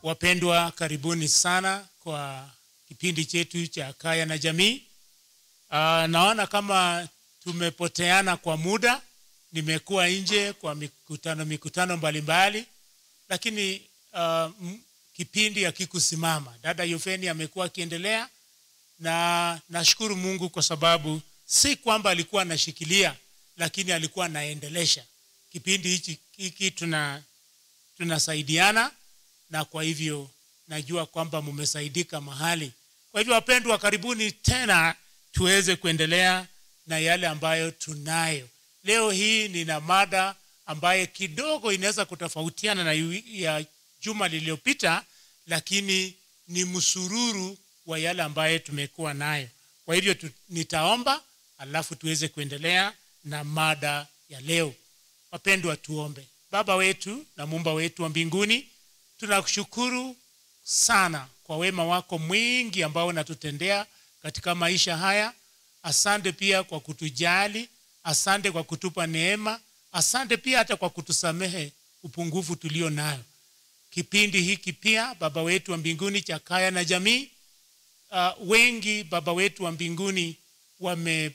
Wapendwa, karibuni sana kwa kipindi chetu cha Kaya na Jamii. Uh, naona kama tumepoteana kwa muda, nimekuwa nje kwa mikutano mikutano mbalimbali, lakini uh, m- kipindi hakikusimama. Dada Yufeni amekuwa akiendelea, na nashukuru Mungu kwa sababu si kwamba alikuwa anashikilia, lakini alikuwa anaendelesha kipindi hichi hiki. Tuna tunasaidiana na kwa hivyo najua kwamba mmesaidika mahali. Kwa hivyo wapendwa, karibuni tena tuweze kuendelea na yale ambayo tunayo leo hii. Nina mada ambaye kidogo inaweza kutofautiana na yu- ya juma lililopita, lakini ni msururu wa yale ambayo tumekuwa nayo. Kwa hivyo tu, nitaomba alafu tuweze kuendelea na mada ya leo. Wapendwa, tuombe. Baba wetu na muumba wetu wa mbinguni, tunakushukuru sana kwa wema wako mwingi ambao unatutendea katika maisha haya. Asante pia kwa kutujali, asante kwa kutupa neema, asante pia hata kwa kutusamehe upungufu tulio nayo. Kipindi hiki pia Baba wetu wa mbinguni cha Kaya na Jamii, uh, wengi Baba wetu wa mbinguni wame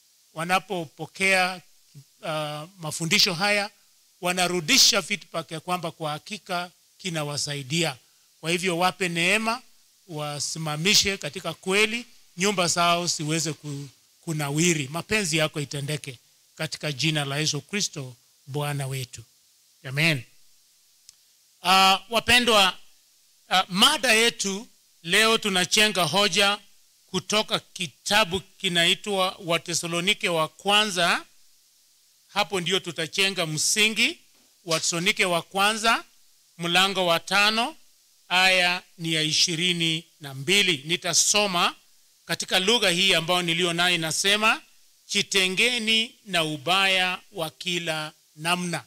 wanapopokea uh, mafundisho haya wanarudisha feedback ya kwamba kwa hakika kinawasaidia. Kwa hivyo wape neema, wasimamishe katika kweli, nyumba zao siweze ku, kunawiri. Mapenzi yako itendeke katika jina la Yesu Kristo Bwana wetu, amen. Uh, wapendwa, uh, mada yetu leo tunachenga hoja kutoka kitabu kinaitwa Watesalonike wa kwanza. Hapo ndio tutachenga msingi. Watesalonike wa kwanza mlango wa tano aya ni ya ishirini na mbili. Nitasoma katika lugha hii ambayo niliyo nayo, inasema jitengeni na ubaya wa kila namna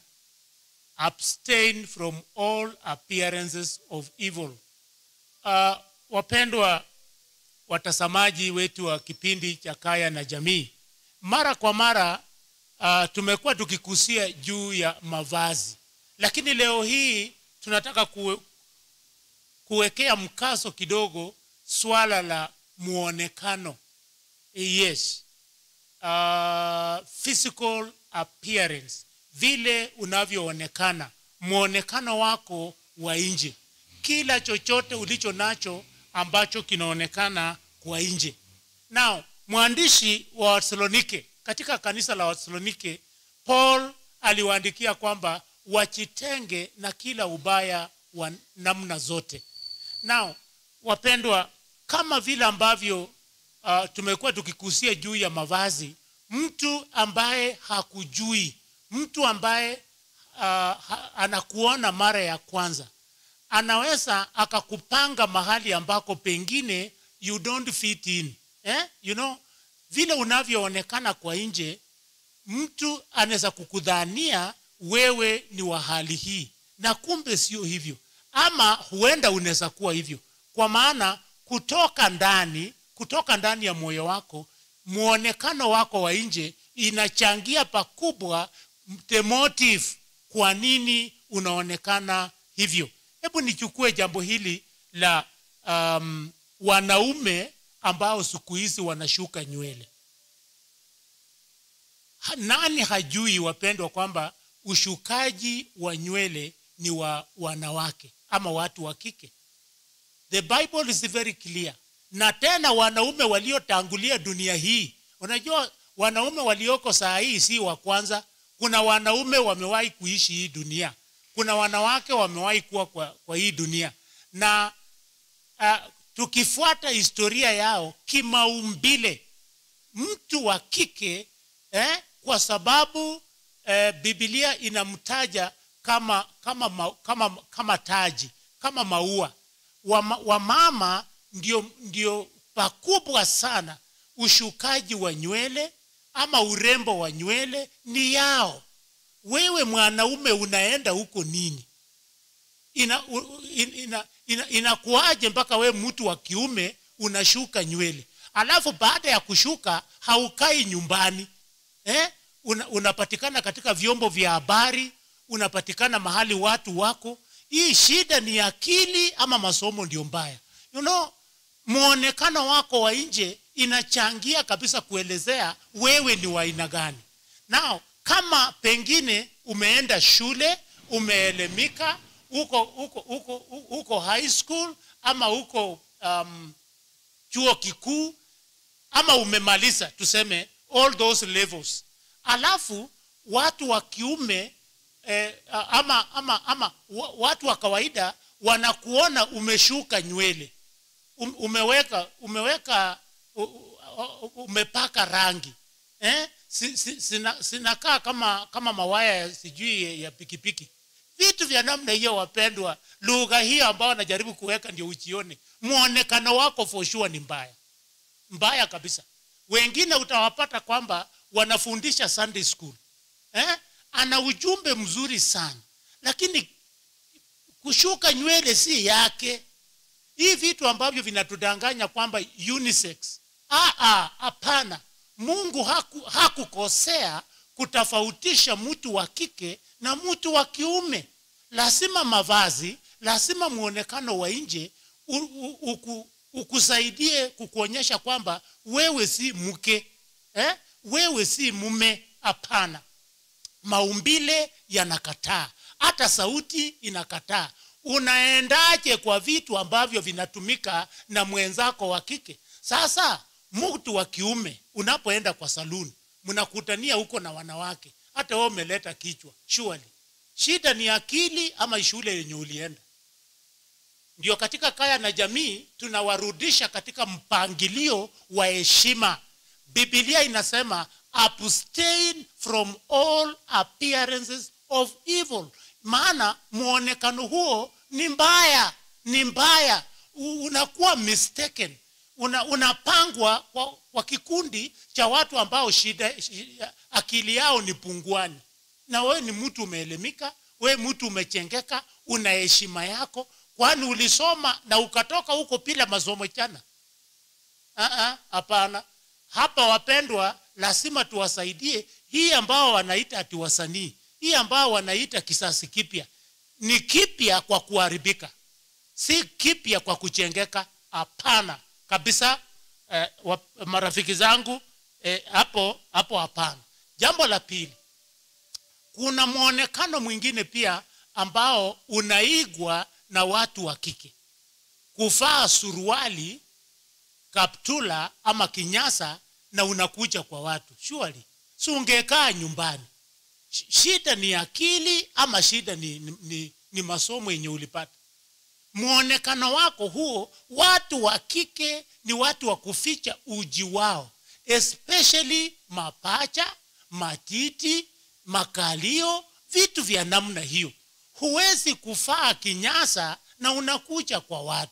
abstain from all appearances of evil. Uh, wapendwa watazamaji wetu wa kipindi cha Kaya na Jamii, mara kwa mara uh, tumekuwa tukikusia juu ya mavazi, lakini leo hii tunataka kuwe, kuwekea mkazo kidogo swala la muonekano. Yes, uh, physical appearance, vile unavyoonekana, muonekano wako wa nje, kila chochote ulicho nacho ambacho kinaonekana kwa nje. Now, mwandishi wa Wathesalonike katika kanisa la Wathesalonike, Paul aliwaandikia kwamba wajitenge na kila ubaya wa namna zote. Now, wapendwa, kama vile ambavyo uh, tumekuwa tukikusia juu ya mavazi, mtu ambaye hakujui, mtu ambaye uh, ha, anakuona mara ya kwanza anaweza akakupanga mahali ambako pengine you don't fit in eh? you know vile unavyoonekana kwa nje mtu anaweza kukudhania wewe ni wa hali hii na kumbe sio hivyo ama huenda unaweza kuwa hivyo kwa maana kutoka ndani kutoka ndani ya moyo wako muonekano wako wa nje inachangia pakubwa the motive kwa nini unaonekana hivyo hebu nichukue jambo hili la um, wanaume ambao siku hizi wanashuka nywele Ha- nani hajui wapendwa kwamba ushukaji wa nywele ni wa wanawake ama watu wa kike the bible is very clear na tena wanaume waliotangulia dunia hii unajua wanaume walioko saa hii si wa kwanza kuna wanaume wamewahi kuishi hii dunia kuna wanawake wamewahi kuwa kwa, kwa hii dunia na uh, tukifuata historia yao kimaumbile mtu wa kike eh, kwa sababu eh, bibilia inamtaja kama kama, ma, kama kama taji kama maua wamama wa mama ndio, ndio pakubwa sana ushukaji wa nywele ama urembo wa nywele ni yao wewe mwanaume unaenda huko nini ina, u- in- ina, ina, inakuaje mpaka we mtu wa kiume unashuka nywele alafu baada ya kushuka haukai nyumbani eh? Una, unapatikana katika vyombo vya habari unapatikana mahali watu wako hii shida ni akili ama masomo ndio mbaya you know mwonekano wako wa nje inachangia kabisa kuelezea wewe ni wa aina gani nao kama pengine umeenda shule umeelemika uko uko uko uko high school ama uko um, chuo kikuu ama umemaliza tuseme all those levels alafu watu wa kiume eh, ama, ama, ama wa- watu wa kawaida wanakuona umeshuka nywele um, umeweka umeweka u- u- umepaka rangi eh? si, si, sina, sinakaa kama kama mawaya ya sijui ya- ya pikipiki vitu vya namna hiyo wapendwa lugha hiyo ambayo najaribu kuweka ndio ujione mwonekano wako for sure ni mbaya mbaya kabisa wengine utawapata kwamba wanafundisha sunday school eh? ana ujumbe mzuri sana lakini kushuka nywele si yake hii vitu ambavyo vinatudanganya kwamba unisex Ah, ah, hapana mungu haku, hakukosea kutofautisha mtu wa kike na mtu wa kiume lazima mavazi lazima mwonekano wa nje u- u- uku- ukusaidie kukuonyesha kwamba wewe si mke eh? wewe si mume hapana maumbile yanakataa hata sauti inakataa unaendaje kwa vitu ambavyo vinatumika na mwenzako wa kike sasa mtu wa kiume unapoenda kwa saluni mnakutania huko na wanawake hata wewe umeleta kichwa surely shida ni akili ama shule yenye ulienda ndio katika kaya na jamii tunawarudisha katika mpangilio wa heshima bibilia inasema abstain from all appearances of evil maana mwonekano huo ni mbaya ni mbaya U- unakuwa mistaken una, unapangwa kwa, kwa kikundi cha watu ambao shida, shida akili yao ni punguani na wewe ni mtu umeelemika wewe mtu umechengeka una heshima yako kwani ulisoma na ukatoka huko bila masomo chana Ah, ah, hapana hapa wapendwa lazima tuwasaidie hii ambao wanaita ati wasanii hii ambao wanaita kisasi kipya ni kipya kwa kuharibika si kipya kwa kuchengeka hapana kabisa eh, wa, marafiki zangu eh, hapo hapo hapana jambo la pili kuna mwonekano mwingine pia ambao unaigwa na watu wa kike kuvaa suruali kaptula ama kinyasa na unakuja kwa watu surely si ungekaa nyumbani Sh- shida ni akili ama shida ni, ni, ni, ni masomo yenye ulipata mwonekano wako huo watu wa kike ni watu wa kuficha uji wao especially mapacha matiti makalio vitu vya namna hiyo huwezi kufaa kinyasa na unakuja kwa watu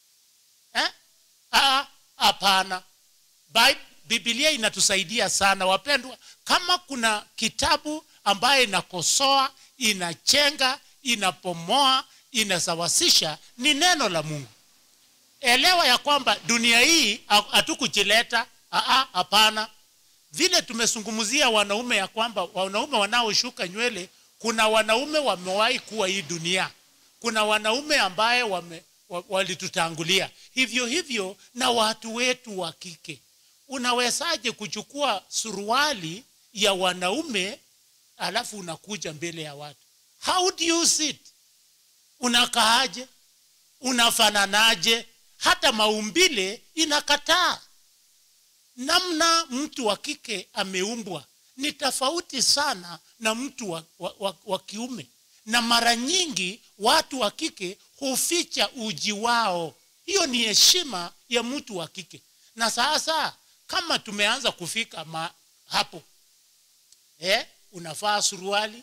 eh? Ah, hapana Bi- bibilia inatusaidia sana wapendwa kama kuna kitabu ambaye inakosoa inachenga inapomoa inasawasisha ni neno la mungu elewa ya kwamba dunia hii ha- hatukujileta Ah, ah, hapana vile tumezungumzia wanaume ya kwamba wanaume wanaoshuka nywele kuna wanaume wamewahi kuwa hii dunia kuna wanaume ambaye wame, wa- walitutangulia hivyo hivyo na watu wetu wa kike unawezaje kuchukua suruali ya wanaume alafu unakuja mbele ya watu how do you sit unakaaje unafananaje hata maumbile inakataa namna mtu wa kike ameumbwa ni tofauti sana na mtu wa, wa, wa, wa kiume na mara nyingi watu wa kike huficha uji wao hiyo ni heshima ya mtu wa kike na sasa kama tumeanza kufika ma, hapo eh, unavaa suruali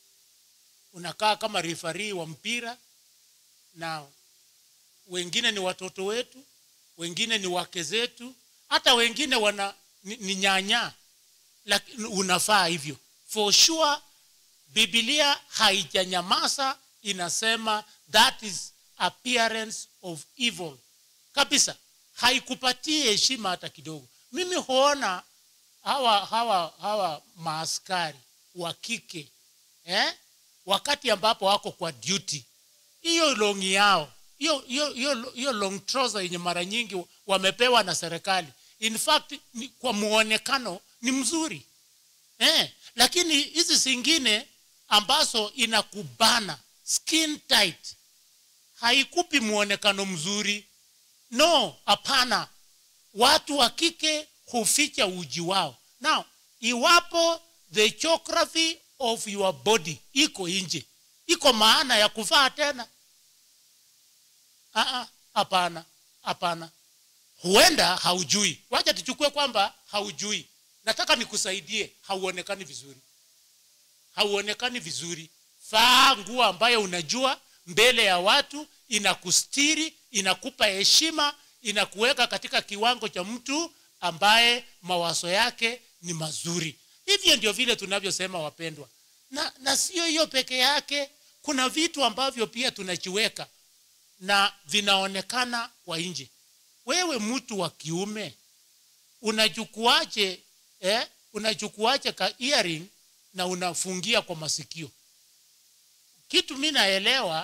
unakaa kama rifarii wa mpira na wengine ni watoto wetu wengine ni wake zetu hata wengine wana ni, ni nyanya lakini unafaa hivyo for sure bibilia haijanyamaza inasema that is appearance of evil kabisa haikupatii heshima hata kidogo mimi huona hawa hawa hawa maaskari wa kike eh? wakati ambapo wako kwa duty hiyo longi yao hiyo hiyo hiyo hiyo long trouser yenye mara nyingi wamepewa na serikali in fact ni, kwa muonekano ni mzuri eh, lakini hizi zingine ambazo inakubana skin tight haikupi muonekano mzuri no hapana watu wa kike huficha uji wao now iwapo the geography of your body iko nje iko maana ya kuvaa tena Ah, ah, hapana hapana huenda haujui wacha tuchukue kwamba haujui nataka nikusaidie hauonekani vizuri hauonekani vizuri vaa nguo ambayo unajua mbele ya watu inakustiri inakupa heshima inakuweka katika kiwango cha mtu ambaye mawazo yake ni mazuri hivyo ndio vile tunavyosema wapendwa na, na sio hiyo peke yake kuna vitu ambavyo pia tunachiweka na vinaonekana kwa nje wewe mtu wa kiume unachukuaje eh, unachukuaje ka earring na unafungia kwa masikio kitu mi naelewa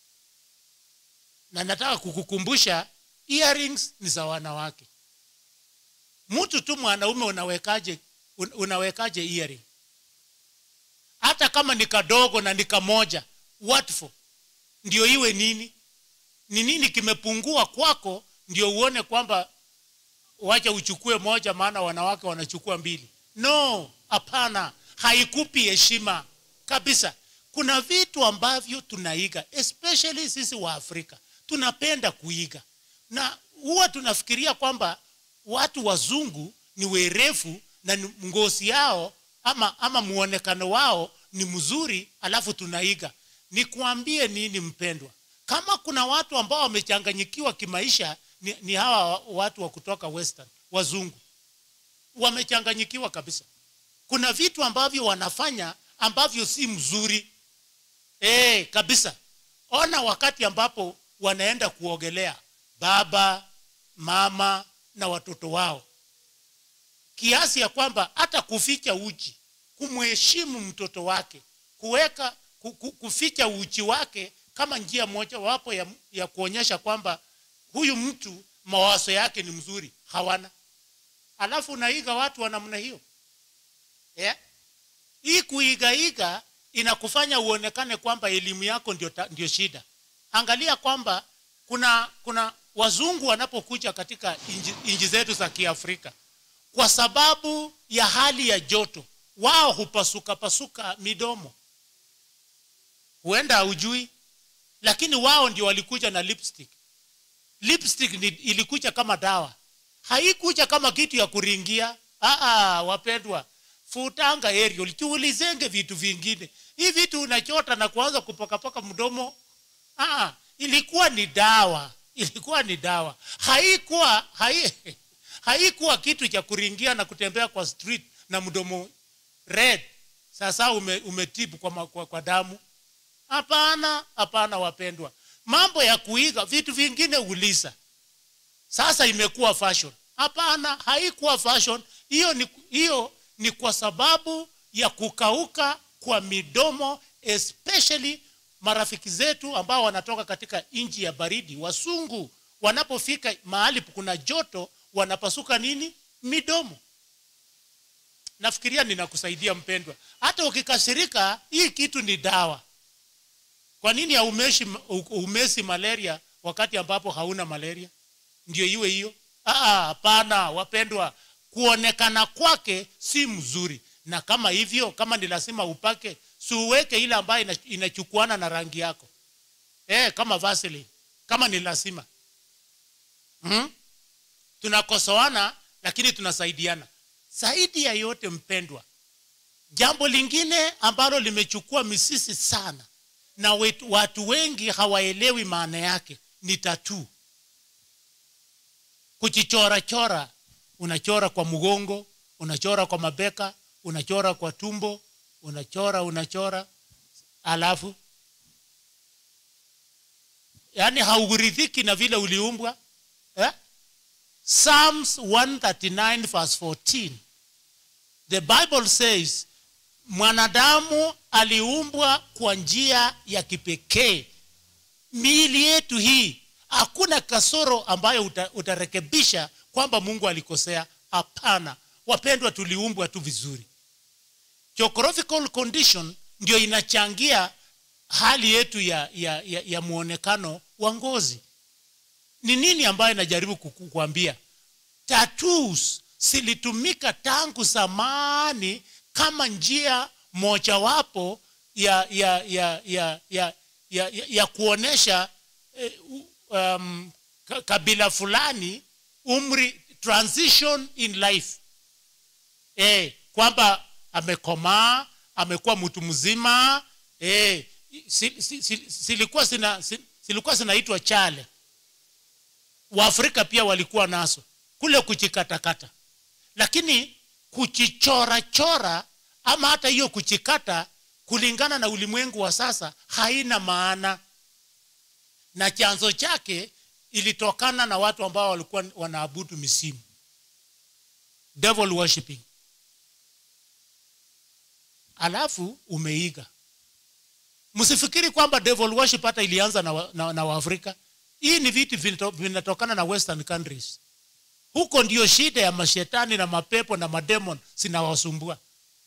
na nataka kukukumbusha earrings ni za wanawake mtu tu mwanaume unawekaje un- unawekaje earring hata kama ni kadogo na ni kamoja what for ndio iwe nini ni nini kimepungua kwako ndio uone kwamba wacha uchukue moja maana wanawake wanachukua mbili no hapana haikupi heshima kabisa kuna vitu ambavyo tunaiga especially sisi wa afrika tunapenda kuiga na huwa tunafikiria kwamba watu wazungu ni werefu na ni- ngozi yao ama ama muonekano wao ni mzuri alafu tunaiga nikuambie nini mpendwa kama kuna watu ambao wamechanganyikiwa kimaisha ni, ni hawa watu wa kutoka western wazungu wamechanganyikiwa kabisa kuna vitu ambavyo wanafanya ambavyo si mzuri e, kabisa ona wakati ambapo wanaenda kuogelea baba mama na watoto wao kiasi ya kwamba hata kuficha uchi kumheshimu mtoto wake kuweka ku- ku- kuficha uchi wake kama njia moja wapo ya, ya kuonyesha kwamba huyu mtu mawazo yake ni mzuri hawana alafu unaiga watu wa namna hiyo yeah? hii kuigaiga inakufanya uonekane kwamba elimu yako ndio, ta- ndio shida angalia kwamba kuna kuna wazungu wanapokuja katika inji, inji zetu za kiafrika kwa sababu ya hali ya joto wao hupasuka pasuka midomo huenda haujui lakini wao ndio walikuja na lipstick lipstick ni, ilikuja kama dawa haikuja kama kitu ya kuringia Aa, wapendwa futanga ariel kiulizenge vitu vingine hii vitu unachota na kuanza kupakapaka mdomo Aa, ilikuwa ni dawa ilikuwa ni dawa haikuwa hai, haikuwa kitu cha kuringia na kutembea kwa street na mdomo red sasa ume, umetibu kwa, ma- kwa, kwa damu hapana hapana wapendwa mambo ya kuiga vitu vingine uliza sasa imekuwa fashion hapana haikuwa fashion hiyo ni, hiyo ni kwa sababu ya kukauka kwa midomo especially marafiki zetu ambao wanatoka katika nchi ya baridi wasungu wanapofika mahali kuna joto wanapasuka nini midomo nafikiria ninakusaidia mpendwa hata ukikasirika hii kitu ni dawa kwa nini haumeshi umesi malaria wakati ambapo hauna malaria ndio iwe hiyo Ah, hapana wapendwa kuonekana kwake si mzuri na kama hivyo kama ni lazima upake siuweke ile ambayo ina- inachukuana na rangi yako eh, kama Vaseline kama ni lazima hmm? tunakosoana lakini tunasaidiana zaidi ya yote mpendwa jambo lingine ambalo limechukua misisi sana na wetu, watu wengi hawaelewi maana yake ni tatuu kuchichora chora unachora kwa mgongo unachora kwa mabeka unachora kwa tumbo unachora unachora alafu yaani hauridhiki na vile uliumbwa eh? psalms 139 verse 14 the bible says mwanadamu aliumbwa kwa njia ya kipekee miili yetu hii hakuna kasoro ambayo uta, utarekebisha kwamba mungu alikosea hapana wapendwa tuliumbwa tu vizuri geographical condition ndio inachangia hali yetu ya, ya, ya, ya mwonekano wa ngozi ni nini ambayo inajaribu kukuambia tattoos zilitumika tangu zamani kama njia mojawapo ya ya ya ya ya, ya, ya, ya kuonesha eh, um, ka- kabila fulani umri transition in life eh, kwamba amekomaa amekuwa mtu mzima eh, si- si- si- zilikuwa zina si- zilikuwa zinaitwa chale waafrika pia walikuwa nazo kule kuchikatakata lakini kuchichorachora ama hata hiyo kuchikata kulingana na ulimwengu wa sasa haina maana na chanzo chake ilitokana na watu ambao walikuwa wanaabudu misimu devil worshiping alafu umeiga msifikiri kwamba devil worship hata ilianza na, wa, na, na waafrika hii ni vitu vinto- vinatokana na western countries huko ndio shida ya mashetani na mapepo na mademon zinawasumbua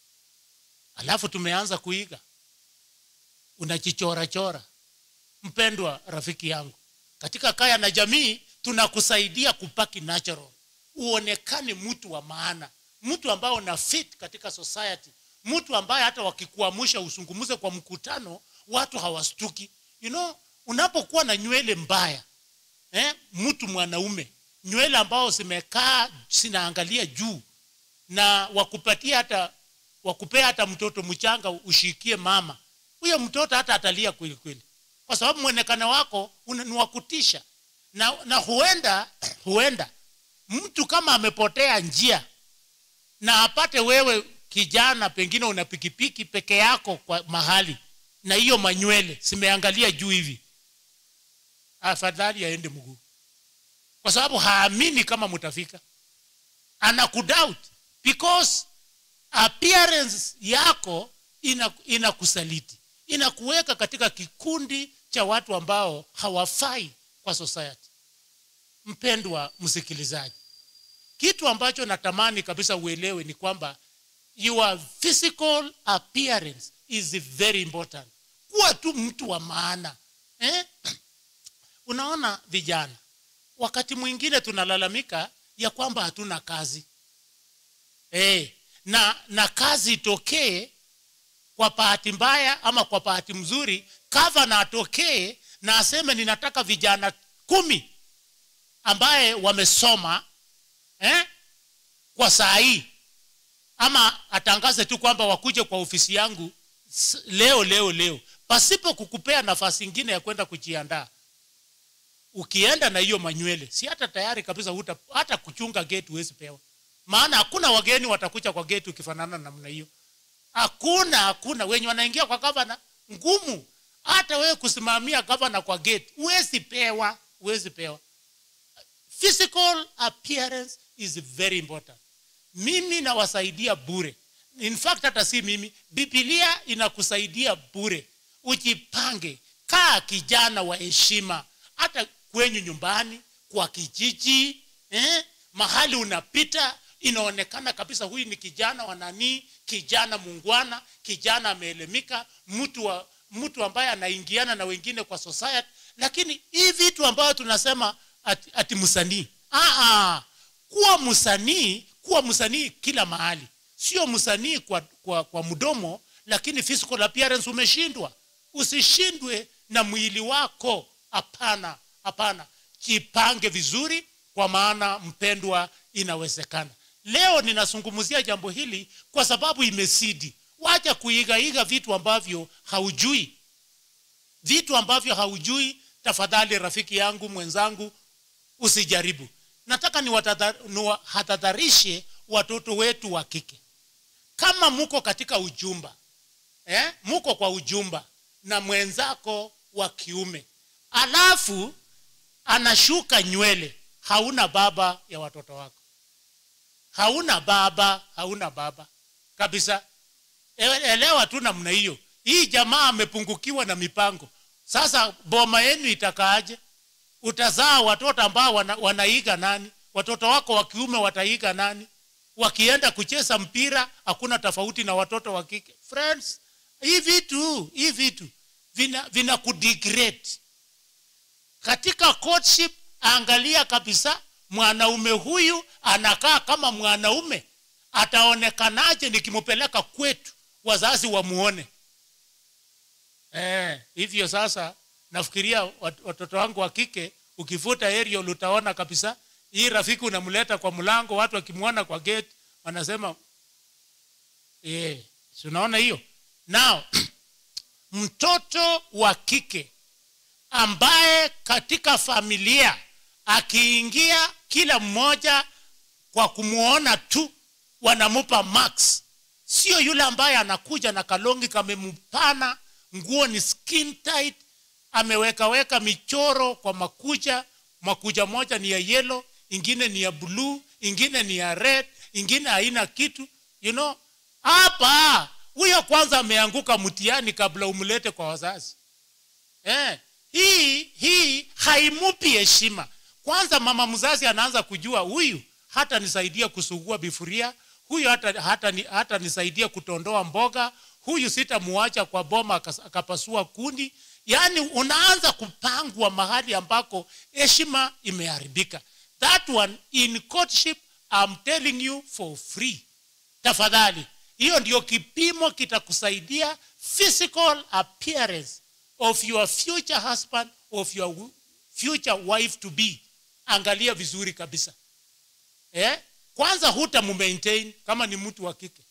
alafu tumeanza kuiga unachichorachora mpendwa rafiki yangu katika kaya na jamii tunakusaidia kupaki natural uonekane mtu wa maana mtu ambaye una fit katika society mtu ambaye hata wakikuamusha usungumuze kwa mkutano watu hawastuki you know unapokuwa na nywele mbaya eh, mtu mwanaume nywele ambao zimekaa zinaangalia juu na wakupatia hata wakupea hata mtoto mchanga ushikie mama huyo mtoto hata atalia kweli kweli kwa sababu mwonekano wako una- ni wa kutisha na, na huenda huenda mtu kama amepotea njia na apate wewe kijana pengine una pikipiki peke yako kwa mahali na hiyo manywele zimeangalia juu hivi afadhali aende mguu kwa sababu haamini kama mtafika anakudoubt because appearance yako ina- inakusaliti inakuweka katika kikundi cha watu ambao hawafai kwa society mpendwa msikilizaji kitu ambacho natamani kabisa uelewe ni kwamba your physical appearance is very important kuwa tu mtu wa maana eh? unaona vijana wakati mwingine tunalalamika ya kwamba hatuna kazi eh, na na kazi itokee kwa bahati mbaya ama kwa bahati mzuri gavana atokee na aseme ninataka vijana kumi ambaye wamesoma eh, kwa saa hii ama atangaze tu kwamba wakuje kwa ofisi yangu s- leo leo leo pasipo kukupea nafasi ingine ya kwenda kujiandaa ukienda na hiyo manywele si hata tayari kabisa huta, hata kuchunga gate huwezi pewa maana hakuna wageni watakuja kwa gate ukifanana na namna hiyo hakuna hakuna wenye wanaingia kwa gavana ngumu hata wewe kusimamia gavana kwa gate huwezi pewa huwezi pewa physical appearance is very important mimi nawasaidia bure in fact hata si mimi bibilia inakusaidia bure ujipange kaa kijana wa heshima hata kwenyu nyumbani kwa kijiji eh? mahali unapita inaonekana kabisa huyu ni kijana wa nanii kijana mungwana kijana ameelemika mtu wa mtu ambaye anaingiana na wengine kwa society lakini hii vitu ambayo tunasema ati, ati msanii ah, ah. kuwa msanii kuwa msanii kila mahali sio msanii kwa, kwa, kwa mdomo lakini physical appearance umeshindwa usishindwe na mwili wako hapana hapana jipange vizuri kwa maana mpendwa inawezekana leo ninazungumzia jambo hili kwa sababu imesidi wacha kuigaiga vitu ambavyo haujui vitu ambavyo haujui tafadhali rafiki yangu mwenzangu usijaribu nataka niwatadha- niwahadharishe watoto wetu wa kike kama muko katika ujumba eh? muko kwa ujumba na mwenzako wa kiume alafu anashuka nywele hauna baba ya watoto wako hauna baba hauna baba kabisa E- elewa tu namna hiyo hii jamaa amepungukiwa na mipango sasa boma yenu itakaaje utazaa watoto ambao wana, wanaiga nani watoto wako wa kiume wataiga nani wakienda kucheza mpira hakuna tofauti na watoto wa kike friends hii vitu hii vitu vina, vina kudegrade katika courtship angalia kabisa mwanaume huyu anakaa kama mwanaume ataonekanaje nikimpeleka kwetu wazazi wamuone eh, hivyo sasa nafikiria wat- watoto wangu wa kike ukivuta aerial utaona kabisa hii rafiki unamleta kwa mlango watu wakimwona kwa gate wanasema eh, si unaona hiyo now mtoto wa kike ambaye katika familia akiingia kila mmoja kwa kumwona tu wanamupa max sio yule ambaye anakuja na kalongi kamempana nguo ni skin tight amewekaweka michoro kwa makucha makucha moja ni ya yellow ingine ni ya bluu ingine ni ya red ingine haina kitu you know hapa huyo kwanza ameanguka mtihani kabla umlete kwa wazazi eh, hii hii haimupi heshima kwanza mama mzazi anaanza kujua huyu hata nisaidia kusugua bifuria huyu hata, hata, ni- hata nisaidia kutondoa mboga huyu sitamuacha kwa boma akas- akapasua kundi yaani unaanza kupangwa mahali ambako heshima imeharibika that one in courtship I'm telling you for free tafadhali hiyo ndio kipimo kitakusaidia physical appearance of your future husband of your wi- future wife to be angalia vizuri kabisa eh? kwanza huta mumaintain kama ni mtu wa kike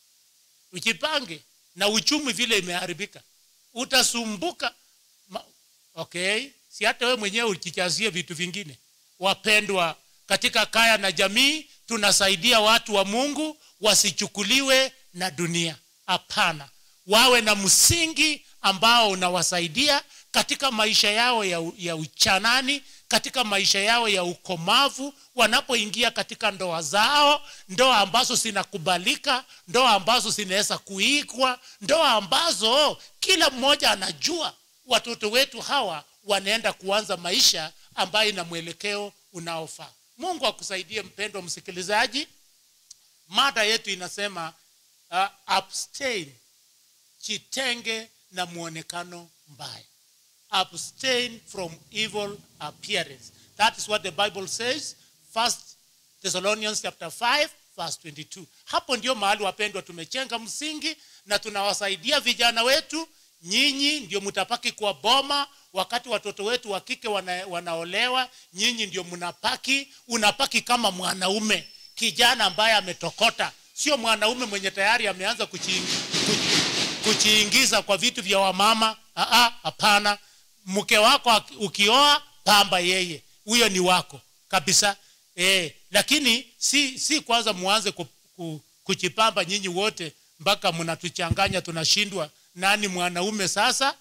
ujipange na uchumi vile imeharibika utasumbuka Ma, okay si hata wewe mwenyewe ukichazie vitu vingine wapendwa katika kaya na jamii tunasaidia watu wa mungu wasichukuliwe na dunia hapana wawe na msingi ambao unawasaidia katika maisha yao ya, u- ya uchanani katika maisha yao ya ukomavu wanapoingia katika ndoa zao ndoa ambazo zinakubalika ndoa ambazo zinaweza kuigwa ndoa ambazo kila mmoja anajua watoto wetu hawa wanaenda kuanza maisha ambayo ina mwelekeo unaofaa mungu akusaidie mpendwa msikilizaji mada yetu inasema uh, abstain jitenge na mwonekano mbaya abstain from evil appearance that is what the bible says first thessalonians chapter 5 verse 22 hapo ndio mahali wapendwa tumechenga msingi na tunawasaidia vijana wetu nyinyi ndio mtapaki kwa boma wakati watoto wetu wa kike wana, wanaolewa nyinyi ndio mnapaki unapaki kama mwanaume kijana ambaye ametokota sio mwanaume mwenye tayari ameanza kuchi, kuchi, kuchiingiza kwa vitu vya wamama Ah, ah, hapana mke wako aki- ukioa pamba yeye huyo ni wako kabisa e, lakini si si kwanza muanze ku, ku, kuchipamba nyinyi wote mpaka mnatuchanganya tunashindwa nani mwanaume sasa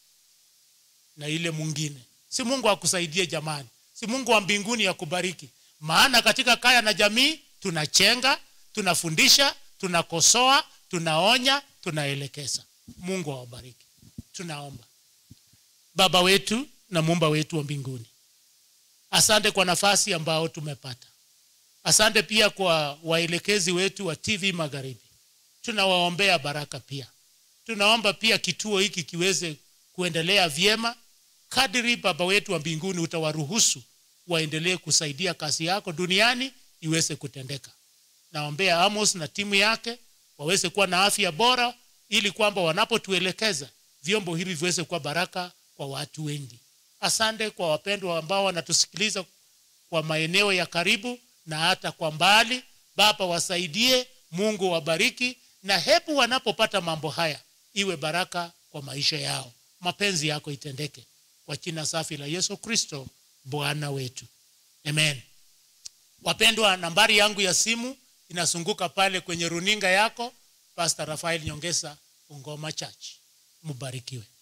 na ile mwingine si mungu akusaidie jamani si mungu wa mbinguni akubariki maana katika kaya na jamii tunachenga tunafundisha tunakosoa tunaonya tunaelekeza mungu awabariki tunaomba baba wetu na muumba wetu wa mbinguni asante kwa nafasi ambao tumepata asante pia kwa waelekezi wetu wa tv magharibi tunawaombea baraka pia tunaomba pia kituo hiki kiweze kuendelea vyema kadiri baba wetu wa mbinguni utawaruhusu waendelee kusaidia kazi yako duniani iweze kutendeka naombea amos na timu yake waweze kuwa na afya bora ili kwamba wanapotuelekeza vyombo hivi viweze kuwa baraka kwa watu wengi asante kwa wapendwa ambao wanatusikiliza kwa maeneo ya karibu na hata kwa mbali baba wasaidie mungu wabariki na hebu wanapopata mambo haya iwe baraka kwa maisha yao mapenzi yako itendeke kwa jina safi la yesu kristo bwana wetu amen wapendwa nambari yangu ya simu inazunguka pale kwenye runinga yako pastor rafael nyongesa ungoma church mubarikiwe